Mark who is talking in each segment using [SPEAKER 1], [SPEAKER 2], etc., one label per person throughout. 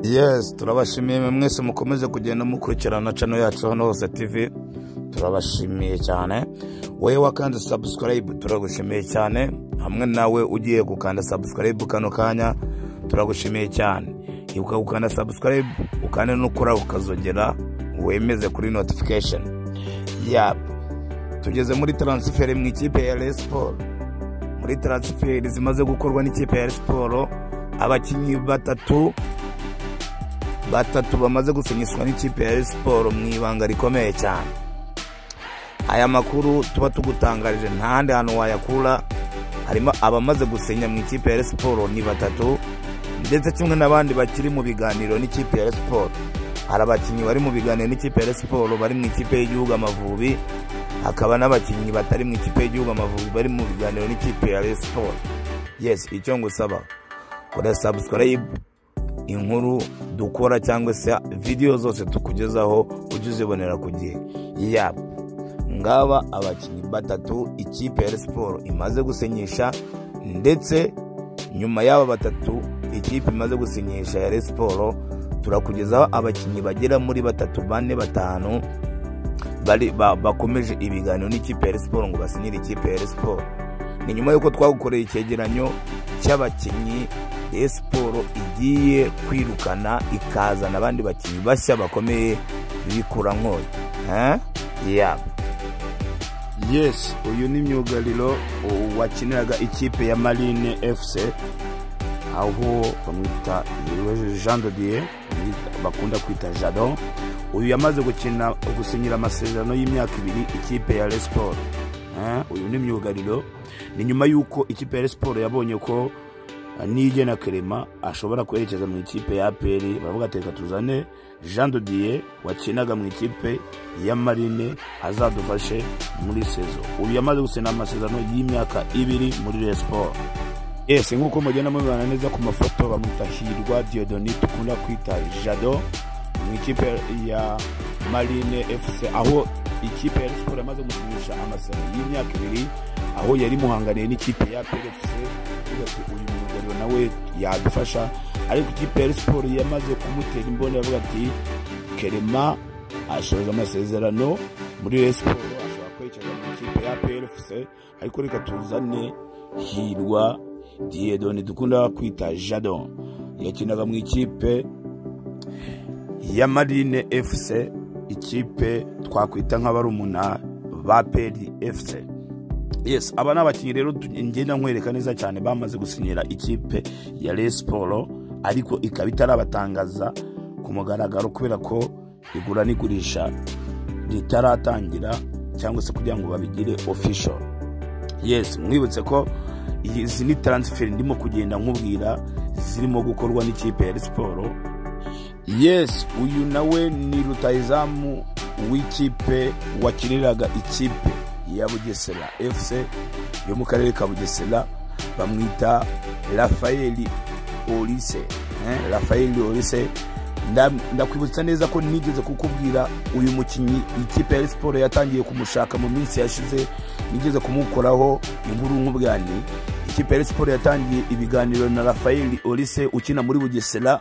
[SPEAKER 1] yes turabashimiye mwese mukomeze kugenda mukurikirana cano yacu hano hose tv turabashimiye cyane wowe wakanze sabusikarayibu turagushimiye cyane hamwe nawe ugiye gukanda sabusikarayibu kano kanya turagushimiye cyane ibuka gukanda sabusikarayibu ukande n'ukora ukazogera wemeze kuri notifikasheni yapu tugeze muri taransiferi mu ikipe ya resiporo muri taransiferi zimaze gukorwa n'ikipe ya resiporo abakinnyi batatu batatu bamaze gusinyishwa n'ikipe ya siporo mu ibanga rikomeye cyane aya makuru tuba tugutangarije ntahandi hantu wayakura harimo abamaze gusinya mu ikipe ya siporo ni batatu ndetse kimwe n'abandi bakiri mu biganiro n'ikipe ya siporo hari abakinnyi bari mu biganiro n'ikipe ya siporo bari mu ikipe y'igihugu amavubi hakaba n'abakinnyi batari mu ikipe y'igihugu amavubi bari mu biganiro n'ikipe ya siporo yesi icyo ngusaba kora sabusikarayibu inkuru dukora cyangwa se videwo zose tukugezaho ujye uzibonera ku gihe yaba ngaba abakinnyi batatu ikipe ya siporo imaze gusinyisha ndetse nyuma y'aba batatu ikipe imaze gusinyisha ya siporo turakugezaho abakinnyi bagera muri batatu bane batanu bakomeje ibiganiro n'ikipe ya siporo ngo basinyire ikipe ya siporo ni nyuma y'uko twagukoreye icyegeranyo cy'abakinnyi siporo igiye kwirukana ikazana abandi bakinnyi bashya bakomeye bikura nk'uyu yesi uyu ni myugariro wakiniraga ikipe ya marine efuse aho bamwita jean dodiye bakunda kwita jado uyu yamaze gukina gusinyira amasezerano y'imyaka ibiri ikipe ya resiporo uyu ni myugariro ni nyuma y'uko ikipe ya resiporo yabonye ko nijye na kerema ashobora kwerekeza mu ikipe ya aperi baravuga ati reka tuzane jean dodiye wakinaga mu ikipe ya marine azadufashe muri sezo ubu yamaze gusena amasezerano y'imyaka ibiri muri resiporo ese nk'uko mugenda mubibona neza ku mafoto bamwita hirwa diodoni dukunda kwita jado mu ikipe ya marine efuse aho ikipe ya resiporo yamaze gusinyisha amasezerano y'imyaka ibiri aho yari muhanganiye n'ikipe ya perefuse uyu myugariro nawe yadufasha ariko ikipe ya siporo yamaze kumutera imboni aravuga ati kerema asoje amasezerano muri siporo ashobora kwerekeza mu ikipe ya perefuse ariko reka tuzane hirwa diyedoni dukunda kwita jado yakinaga mu ikipe ya marine efuse ikipe twakwita nk'abarumuna ba peri efuse yes aba ni abakinnyi rero ngenda nkwereka neza cyane bamaze gusinyira ikipe ya resiporo ariko ikaba itarabatangaza ku mugaragaro kubera ko igura n'igurisha ritaratangira cyangwa se kugira ngo babigire ofisho yes mwibutse ko izi ni taransiferi ndimo kugenda nkubwira zirimo gukorwa n'ikipe ya resiporo yes uyu nawe ni rutayizamu w'ikipe wakiniraga ikipe ya bugesera efuse yo mu karere ka bugesera bamwita rafayeli orise rafayeli orise ndakwibutsa neza ko nigeze kukubwira uyu mukinnyi ikipe ya siporo yatangiye kumushaka mu minsi yashize nigeze kumukoraho inkuru nk'ubwani ikipe ya siporo yatangiye ibiganiro na rafayeli orise ukina muri bugesera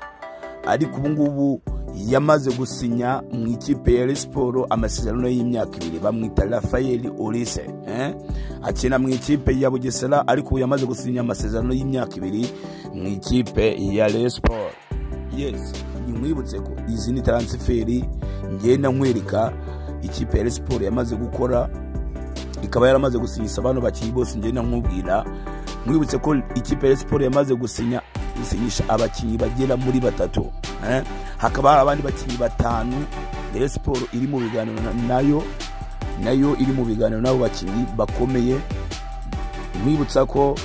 [SPEAKER 1] ariko ubungubu yamaze gusinya mu ikipe ya siporo amasezerano y'imyaka ibiri bamwita rafayeli orise akina mu ikipe ya bugesera ariko ubu yamaze gusinya amasezerano y'imyaka ibiri mu ikipe ya siporo yesi ntimwibutse ko izi ni taransiferi ngenda nkwereka ikipe ya siporo yamaze gukora ikaba yaramaze gusinyisha abantu bakiri bose ngenda nkubwira mwibutse ko ikipe ya siporo yamaze gusinya gusinyisha abakinnyi bagera muri batatu hakaba hari abandi bakinnyi batanu rero siporo iri mu biganiro nayo nayo iri mu biganiro n'abo bakinnyi bakomeye mwibutsa ko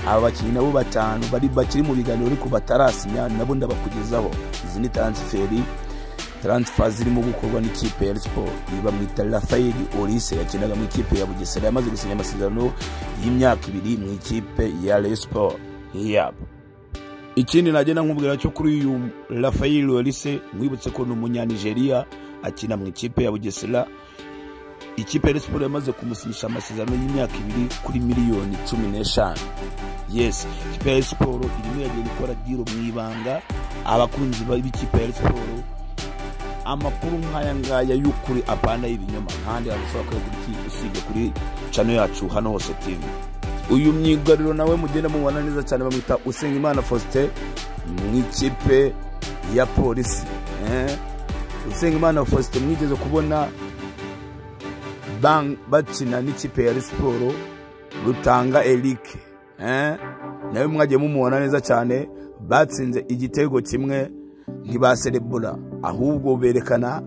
[SPEAKER 1] aba bakinnyi nabo batanu bakiri mu biganiro ariko batarasinya nabo ndabakugezaho izi ni taransiferi taransifa zirimo gukorwa n'ikipe ya siporo iyi bamwita rafayeli orise yakinaga mu ikipe ya bugesera yamaze gusinya amasezerano y'imyaka ibiri mu ikipe ya resiporo yabo ikindi nagenda nkubwira cyo kuri uyu rafayeli orise mwibutse ko ni umunyanigeriya akina mu ikipe ya bugesera ikipe ya Rayon Sports yamaze kumusinyisha amasezerano y'imyaka ibiri kuri miliyoni cumi n'eshanu yes ikipe ya Rayon Sports irimo iragenda ikora diro mu ibanga abakunzi b'ikipe ya Rayon Sports amakuru nk'aya ngaya y'ukuri apana y'ibinyoma kandi ushobora kuyagura iki usibye kuri cano yacu hano hose tv uyu myugariro nawe mugenda mubona neza cyane bamwita usengimana faustin mu ikipe ya polisi eh? usengimana faustin mwigeze kubona bang bakina n'ikipe ya siporo rutanga eric eh? nawe mwagiye mumubona neza cyane batsinze igitego kimwe ntibaserebura ahubwo berekana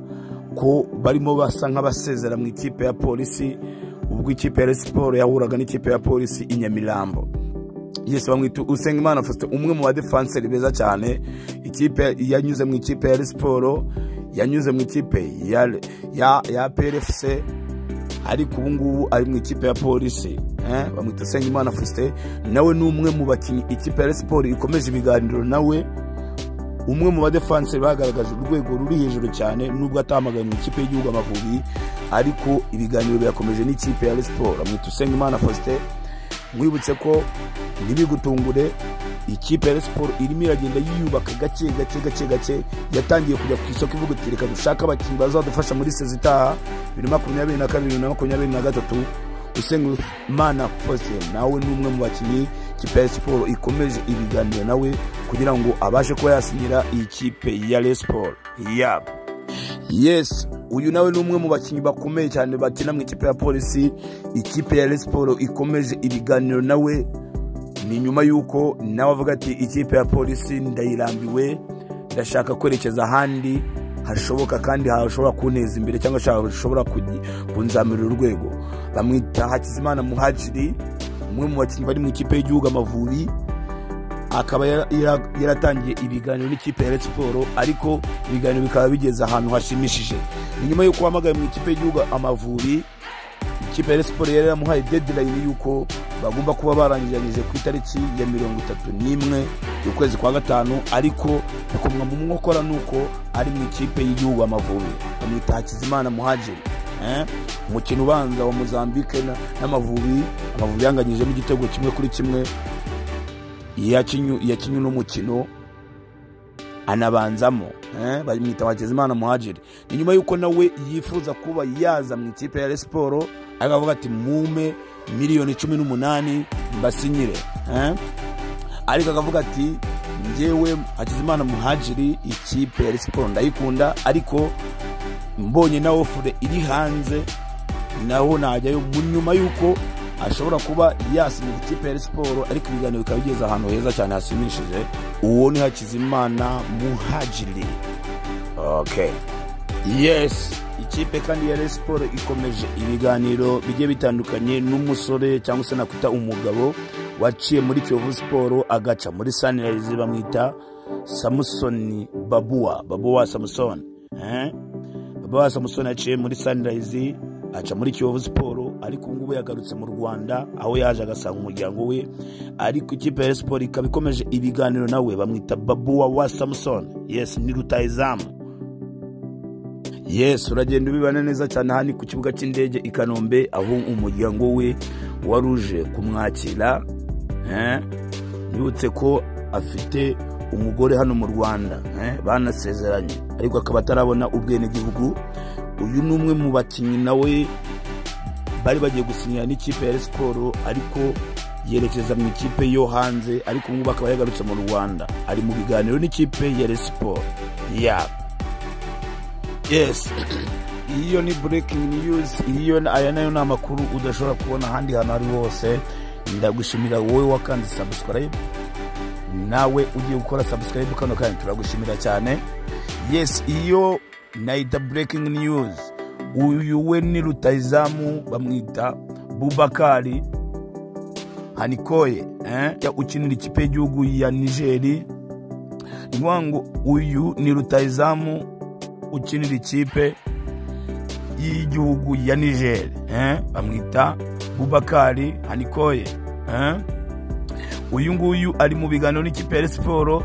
[SPEAKER 1] ko barimo basa nk'abasezera mu ikipe ya polisi ubwo ikipe ya siporo yahuraga n'ikipe ya polisi i nyamirambo yesi bamwita usengimana faustin umwe mu badefanseri beza cyane ikipe yanyuze mu ikipe ya siporo yanyuze mu ikipe ya plfc ariko ubu ngubu ari mu ikipe ya polisi bamwita usengimana faustin nawe ni umwe mu bakinnyi ikipe ya siporo ikomeje ibiganiro nawe umwe mu badefanseri bagaragaje urwego ruri hejuru cyane nubwo atamaganye mu ikipe y'igihugu amavubi ariko ibiganiro birakomeje n'ikipe ya siporo amwita usengimana faustin mwibutse ko ntibigutungure ikipe ya siporo irimo iragenda yiyubaka gake gake gake gake yatangiye kujya ku isoko ivuga iti reka dushake abakinnyi bazadufasha muri sezi itaha bibiri makumyabiri na kabiri na makumyabiri na gatatu usengimana faustin nawe ni umwe mu bakinnyi ikipe ya siporo ikomeje ibiganiro nawe kugira ngo abashe kuba yasinyira iyi kipe ya resiporo yabo yes uyu nawe ni umwe mu bakinnyi bakomeye cyane bakina mu ikipe ya polisi ikipe ya resiporo ikomeje ibiganiro nawe ni nyuma y'uko nawe avuga ati ikipe ya polisi ndayirambiwe ndashaka kwerekeza ahandi hashoboka kandi hashobora kunteza imbere cyangwa hashobora kunzamurira urwego bamwita hakizimana muhajiri umwe mu bakinnyi bari mu ikipe y'igihugu amavubi akaba yaratangiye ibiganiro n'ikipe ya siporo ariko ibiganiro bikaba bigeze ahantu hashimishije ni nyuma y'uko wahamagaye mu ikipe y'igihugu amavubi ikipe ya siporo yari yaramuhaye dedirayini y'uko bagomba kuba barangiranyije ku itariki ya mirongo itatu n'imwe y'ukwezi kwa gatanu ariko bikomwa mu mwokora nuko ari mu ikipe y'igihugu amavubi bamwita hakizimana muhajiri umukino ubanza wa mozambique n'amavubi amavubi yanganyijemo igitego kimwe kuri kimwe yakinnye n'umukino anabanzamo bamwita hakizimana muhajiri ni nyuma y'uko nawe yifuza kuba yaza mu ikipe ya siporo akavuga ati mume miliyoni cumi n'umunani mbasinyire ariko akavuga ati ngewe hakizimana muhajiri ikipe ya siporo ndayikunda ariko mbonye na ofure iri hanze naho najyayo mu nyuma y'uko ashobora kuba yasinyira ikipe ya siporo ariko ibiganiro bikaba bigeze ahantu heza cyane hasimishije uwo ni hakizimana muhajiri okay yes ikipe kandi ya siporo ikomeje ibiganiro bigiye bitandukanye n'umusore cyangwa se nakwita umugabo waciye muri kiyovu siporo agaca muri sanirayizi bamwita samusoni babuwa babuwa samusoni eh? baba samusoni yaciye muri sanirayizi aca muri kiyovu siporo ariko ubu ngubu yagarutse mu rwanda aho yaje agasanga umuryango we ariko ikipe ya siporo ikaba ikomeje ibiganiro nawe bamwita babuwa wa samusoni yesi ni rutayizamu yesi uragenda ubibana neza cyane aha ni ku kibuga cy'indege i kanombe aho umuryango we wari uje kumwakira yibutse ko afite umugore hano mu rwanda banasezeranye ariko akaba atarabona ubwenegihugu uyu ni umwe mu bakinnyi nawe bari bagiye gusinyira n'ikipe ya siporo ariko yerekeza mu ikipe yo hanze ariko ubu ngubu akaba yagarutse mu rwanda ari mu biganiro n'ikipe ya siporo yabo yesi iyo ni burekingi niyuzi iyo aya nayo ni amakuru udashobora kubona ahandi hantu ari hose ndagushimira wowe wakanze sabusikarayibu nawe ugiye gukora sabusikarayibu kano kanya turagushimira cyane yesi iyo nayita burekingi niyuzi uyu we ni rutayizamu bamwita bubakari hanikoye ukinira ikipe y'igihugu ya nigeri ni ngombwa ngo uyu ni rutayizamu ukinira ikipe y'igihugu ya nigeri bamwita bubakari hanikoye uyu nguyu ari mu biganiro n'ikipe ya siporo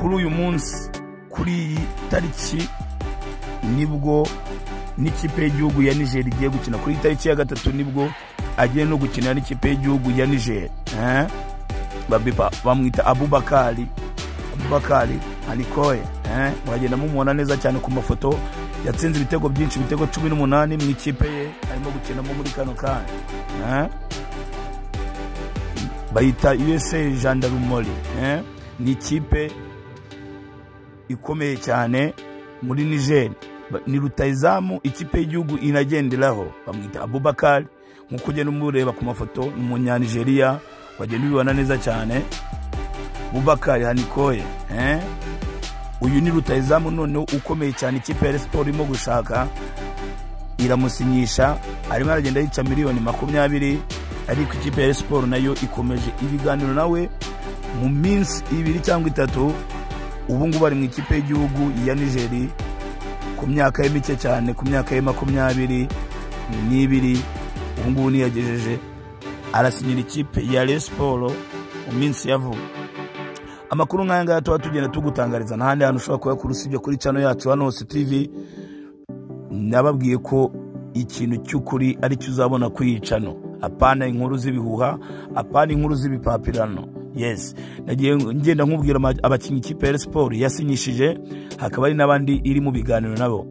[SPEAKER 1] kuri uyu munsi kuri iyi tariki nibwo n'ikipe y'igihugu ya niger igiye gukina kuri itariki ya gatatu nibwo agiye no gukina n'ikipe y'igihugu ya niger eh? Babipa- bamwita abubakari abubakari anikoye eh? muragenda mumubona neza cyane ku mafoto yatsinze ibitego byinshi ibitego cumi n'umunani mu ikipe ye arimo gukinamo muri kano kanya eh? bayita usa jandarumori eh? ni ikipe ikomeye cyane muri niger Ba- ni rutayizamu ikipe y'igihugu inagenderaho bamwita abubakari nk'uko ugenda umureba ku mafoto ni umunyanigeriya wagenda ubibona neza cyane bubakari hanikoye eh? uyu ni rutayizamu noneho ukomeye cyane ikipe ya Rayon siporo irimo gushaka iramusinyisha arimo aragenda yica miliyoni makumyabiri ariko ikipe ya Rayon siporo nayo ikomeje ibiganiro nawe mu minsi ibiri cyangwa itatu ubu ngubu ari mu ikipe y'igihugu ya nigeri ku myaka ye mike cyane ku myaka ye makumyabiri n'ibiri ubu ngubu niyagejeje arasinyira ikipe ya Rayon siporo mu minsi ya vuba amakuru nk'aya ngaya tuba tugenda tugutangariza n'ahandi hantu ushobora kuyakura usibye kuri cano yacu hano hose tivi nababwiye ko ikintu cy'ukuri ari cyo uzabona ku iyi cano apana inkuru z'ibihuha apana inkuru z'ibipapirano yes nagiye ngenda nkubwira ama- abakinnyi ikipe ya Rayon siporo yasinyishije hakaba hari n'abandi iri mu biganiro nabo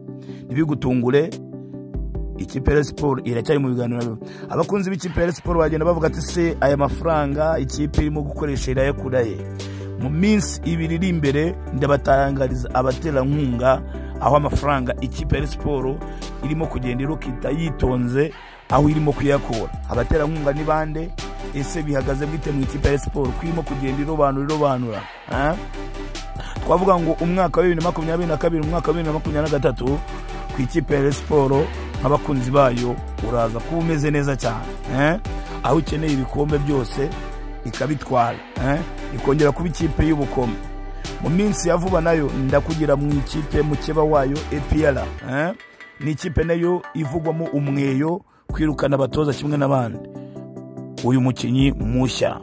[SPEAKER 1] ntibigutungure ikipe ya Rayon siporo iracyari mu biganiro abakunzi b'ikipe ya Rayon siporo bagenda bavuga ati se aya mafaranga ikipe irimo gukoresha irayakura he mu minsi ibiri iri imbere ndabatangariza abaterankunga aho amafaranga ikipe ya Rayon siporo irimo kugenda irokita yitonze aho irimo kuyakura abaterankunga ni bande ese bihagaze bwite mu ikipe ya Rayon siporo ko irimo kugenda irobanura irobanura ah? twavuga ngo umwaka wa bibiri na makumyabiri na kabiri umwaka wa bibiri na makumyabiri na gatatu ku ikipe ya Rayon siporo nk'abakunzi bayo uraza kuba umeze neza cyane eh? aho ukeneye ibikombe byose ikabitwara eh? ikongera kuba ikipe y'ubukome mu minsi ya vuba nayo ndakugira mu ikipe mukeba wayo epr eh? ni ikipe nayo ivugwamo umweyo kwirukana abatoza kimwe n'abandi uyu mukinnyi mushya